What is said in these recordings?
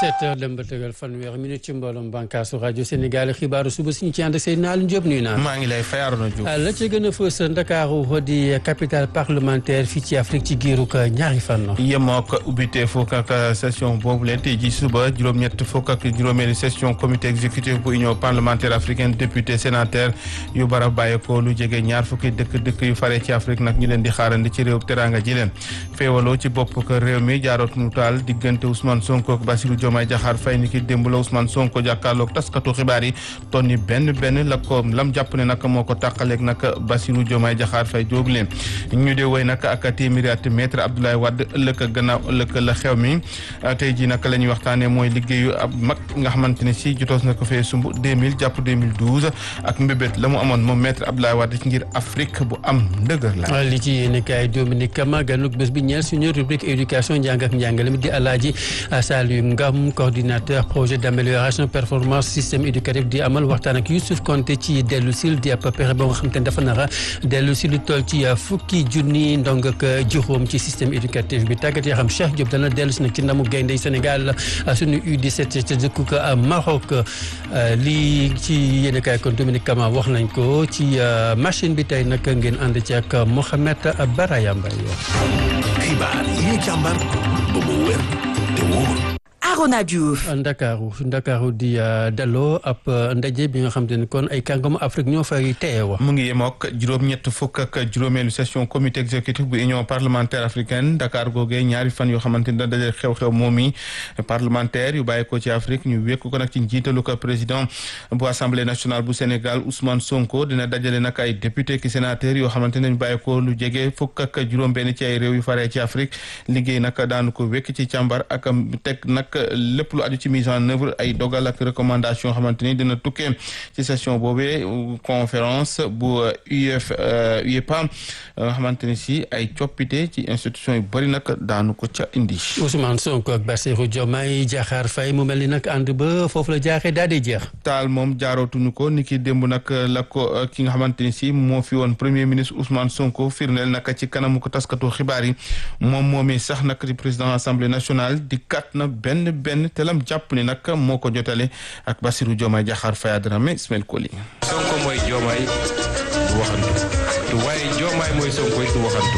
17 heures dem ba tegal fanweeri minute ci mbooloom bànkaasu rajo Sénégal xibaaru suba si ñu ci ànd ak Seydina Aliou Diop nuyu naa. maa ngi lay fay Arona Diouf. la ca gën a fës Ndakaaru di capitale parlementaire fii ci Afrique ci giirug ñaari fan. yemoo ak ubbite fukk ak session boobu leen tey ji suba juróom-ñett fukk ak juróomeelu session comité exécutif bu union parlementaire africaine député sénateur yu bara bàyyeekoo lu jege ñaar fukki dëkk dëkk yu fare ci Afrique nag ñu leen di xaarandi ci réew teranga ji leen féewaloo ci bopp ko réew mi jaaroot mu taal diggante Ousmane Sonko ak Bassirou Diomaye Diakhar Faye ni ki démb la Ousmane Sonko jàkkaarloog taskatu xibaar yi tonni benn benn la ko lam jàpp ne nag moo ko tàqaleeg nag Bassirou Diomaye Diakhar Faye jóob leen ñu dee woy nag ak téeméeri at maître Abdoulaye Wade ëllëg ak gannaaw ëllëg la xew mi tey ji nag la ñuy waxtaane mooy liggéeyu ab mag nga xamante ne si jotoos na ko fee sumb 2000 jàpp 2012 ak mbébét la mu amoon moom maître Abdoulaye Wade ci ngir Afrique bu am ndëgër la li ci yéen kaay Dominique Kama ganuk bés bi ñeel suñu rubrique éducation njàng ak njàngale mi di Alaaji Saliou Ngam coordinateur projet d'amélioration performance système éducatif di amal waxtaan ak Youssouf Konté ci dellu sil di ab pexe ba nga xam te ne dafa nara dellu si lu toll ci fukki junni ndong ak juróom ci système éducatif bi tàggat yoo xam Cheikh Diop dana dellu si nag ci ndamu gayndey Sénégal suñu U17 ca dëkku ko Maroc lii ci yéen kaay kon Dominique Kama wax nañ ko ci machine bi tey nag ngeen ànd ci ak Mohamed Baraya Mbaye xibaar yi ñu càmbar ba mu wér te wóor Arona Diouf Ndakaaru Ndakaaru di dalloo ab ndaje bi nga xam te ne kon ay kàngamu Afrique ñoo fay teewa mu ngi yemook juróom-ñett fukk ak juróomeelu session comité exécutif bu union parlementaire africaine Dakar googee ñaari fan yoo xamante ni da daje xew-xew moom yi parlementaire yu bàyyi ko ci Afrique ñu wékk ko nag ci njiitalu ko président bu assemblée nationale bu Sénégal Ousmane Sonko dina dajale nag ay député ki sénateur yoo xamante ne ñu bàyyi ko lu jege fukk ak juróom-benn ci ay réew yu faree ci Afrique liggéey nag daanu ko wékk ci càmbar ak teg nag lépp lu aju ci mise en œuvre ay dogal ak recommandation xamante ni dina tukkee ci session boobee conférence bu UF UEPA xamante ni si ay coppite ci institution yu bëri nag daanu ko ca indi. Ousmane Sonko ak Bassirou Diomaye Diakhar Faye mu mel ni nag ànd ba foofu la jaaxee daal di jeex. taal moom jaarootuñu ko ni ki démb nag la ko ki nga xamante ni si moo fi woon premier ministre Ousmane Sonko firndeel nag ci kanamu ko taskatu xibaar yi moom moomii sax nag di président assemblée nationale di kat na benn. benn telam jàpp ni nag moo ko jotale ak Bassirou Diomaye Diakhar Faye Adramé Ismaël Koli Sonko mooy Diomaye du waxantu waaye Diomaye mooy Sonko du waxantu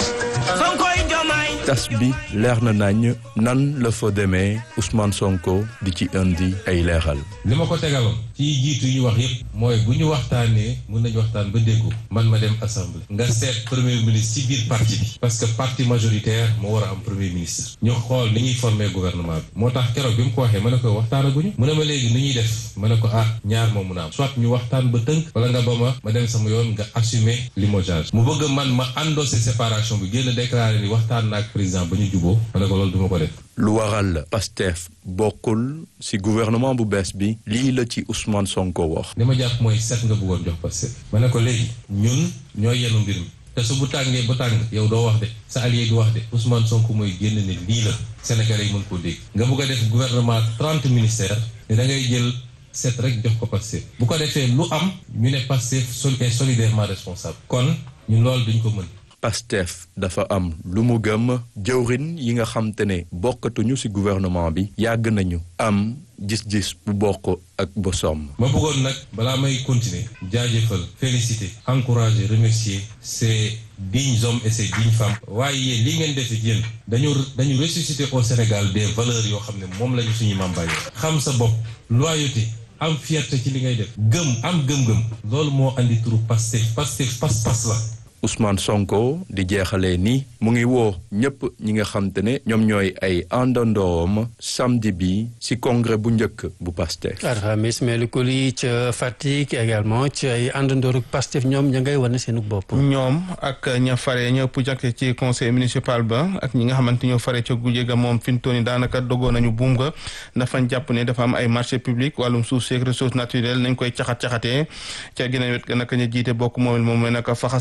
tas bi leer na nañ nan la fa demee Ousmane Sonko di ci indi ay leeral li ma ko tegaloon ci jiitu yi ñu wax yëpp mooy bu ñu waxtaanee mun nañu waxtaan ba déggu man ma dem assemblée nga seet premier ministre ci biir parti bi parce que parti majoritaire moo war a am premier ministre ñu xool ni ñuy former gouvernement bi moo tax keroog bi mu ko waxee ma ne ko waxtaanaguñu mu ne ma léegi ni ñuy def ma ne ko ah ñaar moo mun a am soit ñu waxtaan ba tënk wala nga ba ma ma dem sama yoon nga assumer limogeage mu bëgg man ma endossé séparation bi génn déclaré ni waxtaan naag président ba ñu juboo ma ne ko loolu duma ko def lu waral Pastef bokkul ci gouvernement bu bees bi lii la ci Ousmane Sonko wax. li ma jàpp mooy set nga bëggoon jox Pastef ma ne ko léegi ñun ñooy yenu mbir mi te su bu tàngee ba tàng yow doo wax de sa allié du wax de Ousmane Sonko mooy génn ne lii la Sénégalais yi mën koo dégg nga bëgg a def gouvernement trente ministères ne da ngay jël set rek jox ko Pastef bu ko defee lu am ñu ne Pastef sol est solidairement responsable kon ñun loolu duñ ko mën Pastef dafa am lu mu gëm jëwrin yi nga xam te ne bokkatuñu ci gouvernement bi yàgg nañu am gis-gis bu bokk ak bosom. ma bëggoon nag balaa may continuer jaajëfal féliciter encourager remercier ces dignes hommes et ces dignes femmes. waaye li ngeen def yéen dañu dañu ressusciter au Sénégal des valeurs yoo xam ne moom lañu suñu maam bàyyi xam sa bopp loyauté am fierté ci li ngay def gëm am gëm-gëm loolu moo andi turu Pastef Pastef pas-pas la. Ousmane Sonko di jeexalee ni mu ngi woo ñëpp ñi nga xam te ne ñoom ñooy ay àndandoom samedi bi ci congrès bu njëkk bu Pastef. alxames Ismaël Koli ca Fatick également ci ay àndandooru Pastef ñoom ña ngay wane seenu bopp. ñoom ak ña fare ñëpp jàkke ci conseil municipal ba ak ñi nga xamante ñoo fare ca gujje ga moom fi mu toll nii daanaka dogoo nañu buum ga dafa jàpp ne dafa am ay marché public wàllum suuf seeg ressources naturelles nañ koy caxat caxatee ca ginnaaw wet ga naka ñu jiite bokk moom moom naka faxas nañu ba mu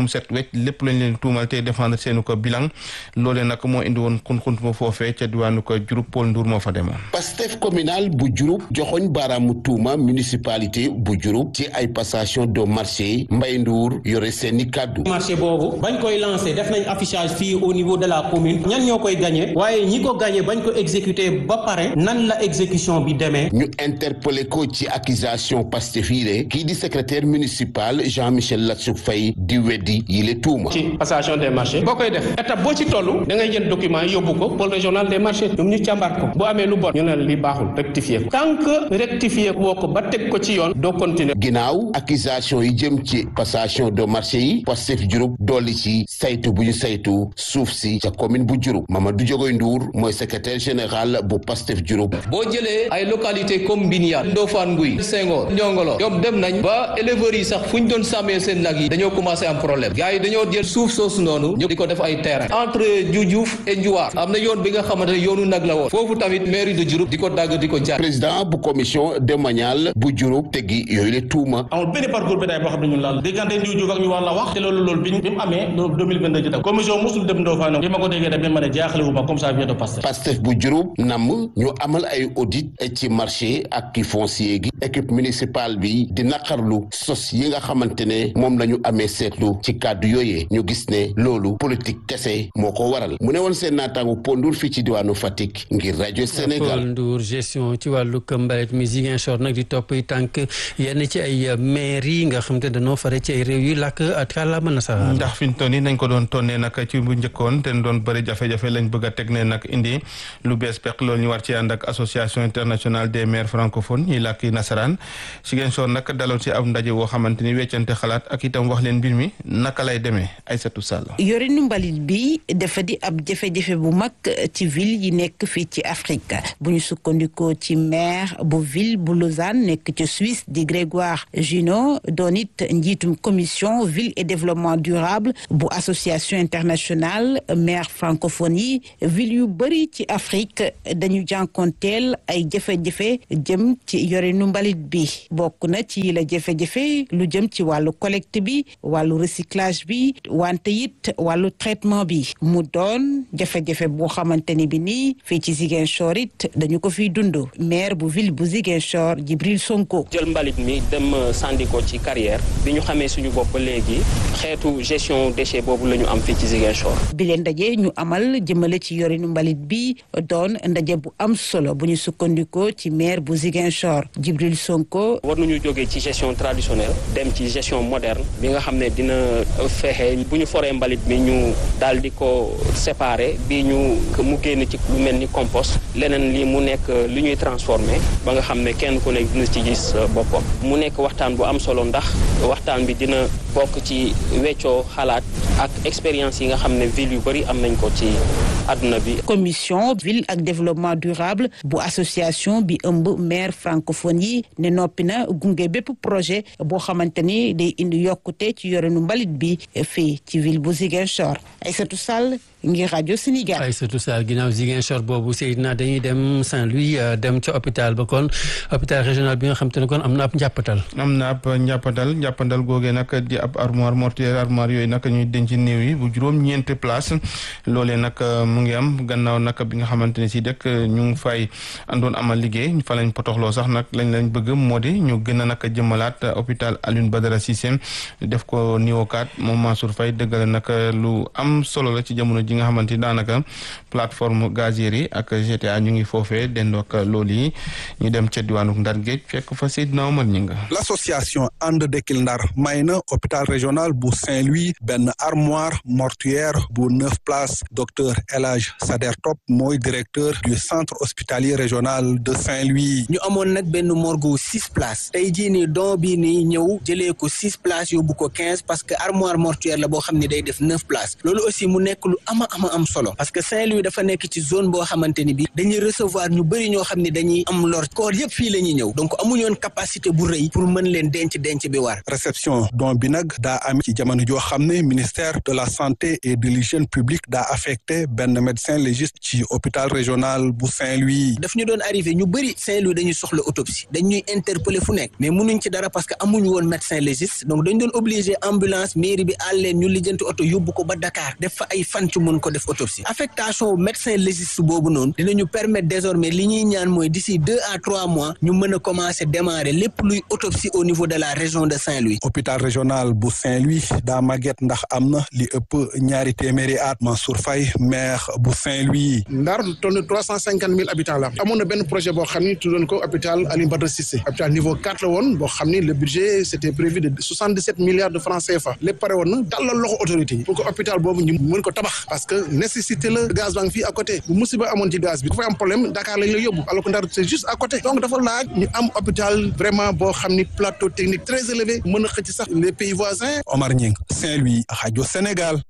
set wecc lépp lañ leen tuumal te défendre seenu ko bilan loolee nag moo indi woon xun-xunt ma foofee ca diwaanu ko Diouroup Paul Ndour moo fa demoon Pastef communal bu Diouroup joxoñ baaraamu tuuma municipalité bu Diouroup ci ay passation de marché Mbaye Ndour yore seeni kàddu marché boobu bañ koy lancé def nañ affichage fii au niveau de la commune ñan ñoo koy gagné waaye ñi ko gagné bañ ko exécuté ba pare nan la exécution bi demee ñu interpellé ko ci accusation Pastef yi de kii di secrétaire municipal Jean-Michel Latsou Faye di weddi yile tuuma ci passation des marchés boo koy def étape boo ci toll da ngay jël document yi yóbbu ko pôle régional des marchés ñoom ñu càmbar ko bu amee lu bon ñu ne li baaxul rectifier ko tant que rectifier woo ko ba teg ko ci yoon doo continuer ginnaaw accusation yi jëm ci passation de marché yi Pastef Diouroup dolli ci saytu bu ñu saytu suuf si ca commune bu Diouroup Mamadou Diogoy Ndour mooy secrétaire général bu Pastef Diouroup boo jëlee ay localité comme Bignane Ndofane Nguy Senghor Ndiongolo ñoom dem nañ ba éleveurs yi sax fu ñu doon sàmmee seen nag yi dañoo commencé am problème gars yi dañoo jël suuf soosu noonu ñu di ko def ay terrain entre Dioudiouf et Ndiouar am na yoon bi nga xamante ne yoonu nag la woon foofu tamit mairie de Diouroup di ko dagg di ko jaay président bu commission domaniale bu Diouroup teggi yooyu le tuuma amul benn parcours bétail boo xam ne ñun laal diggante Ndiou Diouf ak ñu war la wax te loolu loolu bi bi mu amee loolu 2022 ci tam commission musul dem Ndofane bi ma ko déggee tamit ma ne jaaxle wu ma comme ça vient de Pastef Pastef bu Diouroup nam ñu amal ay audit ci marché ak ki foncier gi équipe municipale bi di naqarlu sos yi nga xamante ne moom la ñu amee seetlu ci kàddu yooyee ñu gis ne loolu politique kese moo ko waral mu ne woon seen naataangu pondur fii ci diwaanu Fatick ngir rajo Sénégal Paul Ndour gestion ci wàllu mbalit mi Ziguinchor nag di topp tànk yenn ci ay maire yi nga xam te dañoo fare ci ay réew yi làkk kàllaama nasaraan ndax fi ñu toll nii nañ ko doon tonnee nag ci bu njëkkoon te doon bëri jafe-jafe lañ bëgg a teg ne nag indi lu bees peq loolu ñu war ci ànd ak association internationale des maires francophones ñuy làkki nasaraan Ziguinchor nag daloon si ab ndaje woo xamante ni weccante xalaat ak itam wax leen mbir mi naka lay demee Aïssatou Sall yorinu mbalit bi dafa di ab jafe-jafe bu mag ci ville yi nekk fii ci Afrique bu ñu sukkandikoo ci maire bu ville bu Lausanne nekk ci Suisse di Grégoire Junot doon it njiitum commission ville et développement durable bu association internationale maire francophone yi ville yu bëri ci Afrique dañu jànkonteel ay jafe-jafe jëm ci yorinu mbalit bi bokk na ci la jafe-jafe lu jëm ci wàllu collecte bi wàllu recyclage bi wante it wàllu traitement bi mu doon jafe-jafe boo xamante ni bi nii fii ci Ziguinchor it dañu ko fiy dund maire bu ville bu Ziguinchor Djibril Sonko. jël mbalit mi dem sànni ko ci carrière bi ñu xamee suñu bopp léegi xeetu gestion déchet boobu la ñu am fii ci Ziguinchor. bi leen ndaje ñu amal jëmale ci yorinu mbalit bi doon ndaje bu am solo bu ñu sukkandikoo ci maire bu Ziguinchor Djibril Sonko. war nañu jógee ci gestion traditionnelle dem ci gestion moderne bi nga xam ne dina fexe bu ñu foree mbalit mi ñu daal di ko séparer bi ñu mu génn ci lu mel ni compost leneen li mu nekk li ñuy transformer ba nga xam ne kenn ku ne dina ci gis boppam mu nekk waxtaan bu am solo ndax waxtaan bi dina bokk ci weccoo xalaat ak expérience yi nga xam ne ville yu bëri am nañ ko ci àdduna bi. commission ville ak développement durable bu association bi ëmb maire francophone yi ne noppi na gunge bépp projet boo xamante ni day indi yokkute ci yorenu mbalit bi fii ci ville bu Ziguinchor Aïssatou Sall ngir rajo Sénégal. Aïssatou Sall ginnaaw Ziguinchor boobu Seydina dañuy dem Saint-Louis dem ca hôpital ba kon hôpital régional bi nga xam te ne kon am na ab njàppatal. am na ab njàppandal njàppandal googee nag di ab armoire mortuaire armoire yooyu nag ñuy denc néew yi bu juróom ñeenti place loolee nag mu ngi am gannaaw nag bi nga xamante ne si dëkk ñu ngi fay àndoon amal liggéey fa lañ potoxloo sax nag lañ lañ bëgg moo di ñu gën a nag jëmalaat hôpital Alioune Badara Cissé def ko niveau 4 moom Mansour Faye dëggale nag lu am solo la ci jamono ji nga xamante ni daanaka plateforme gazière yi ak GTA ñu ngi foofee dendoo ak loolu yi ñu dem ca diwaanu Ndar Géej fekk fa Seydina Omar ñi nga l'association ànd Dekkil Ndar may na hôpital régional bu Saint-Louis benn armoire mortuaire bu neuf places docteur El Hadj Sader Top mooy directeur du centre hospitalier régional de Saint-Louis. ñu amoon nag benn morgue six places tey jii nii don bii nii ñëw jëlee ko six places yóbbu ko quinze parce que armoire mortuaire la boo xam ne day def neuf places loolu aussi mu nekk lu am ama ama am solo parce que Saint-Louis dafa nekk ci zone boo xamante ni bi dañuy recevoir ñu bëri ñoo xam ne dañuy am lor koor yëpp fii la ñuy ñëw donc amuñoon capacité bu rëy pour mën leen denc denc bi war réception don bi nag daa am ci jamono joo xam ne ministère de la santé et de l'hygiène publique daa affecté benn médecin légiste ci hôpital régional bu Saint-Louis daf ñu doon arrivé ñu bëri Saint-Louis dañuy soxla autopsie dañuy interpeller fu nekk mais mënuñ ci dara parce que amuñu woon médecin légiste donc dañ doon obligé ambulance mairie bi àl leen ñu lijjanti oto yóbbu ko ba Dakar def fa ay fan ci mun ko def autopsie affectation médecin légiste boobu noonu dinañu permettre désormais li ñuy ñaan mooy d'ici deux à trois mois ñu mën a commencer démarrer lépp luy autopsie au niveau de la région de Saint-Louis hôpital régional bu Saint-Louis daa màgget ndax am na li ëpp ñaari téeméeri at Mansour Faye maire bu Saint-Louis Ndar toll na trois cent cinquante mille habitants la amoon na benn projet boo xam ni tuddoon ko hôpital Alioune Badara Cissé hôpital niveau quatre la woon boo xam ni le budget c'était prévu de soixante dix sept milliards de francs CFA lépp pare woon na dalal loxo autorité yi pour que hôpital boobu ñu mën ko tabax parce que nécessité la gaz baa ngi fii à côté bu musiba amoon ci gaz bi dafay am problème Dakar lañ la yóbbu alors que Ndar c'est juste à côté donc dafa laaj ñu am hôpital vraiment boo xam ni plateau technique très élevé mën a xëcc sax les pays voisins Omar Ñing Saint-Louis rajo Sénégal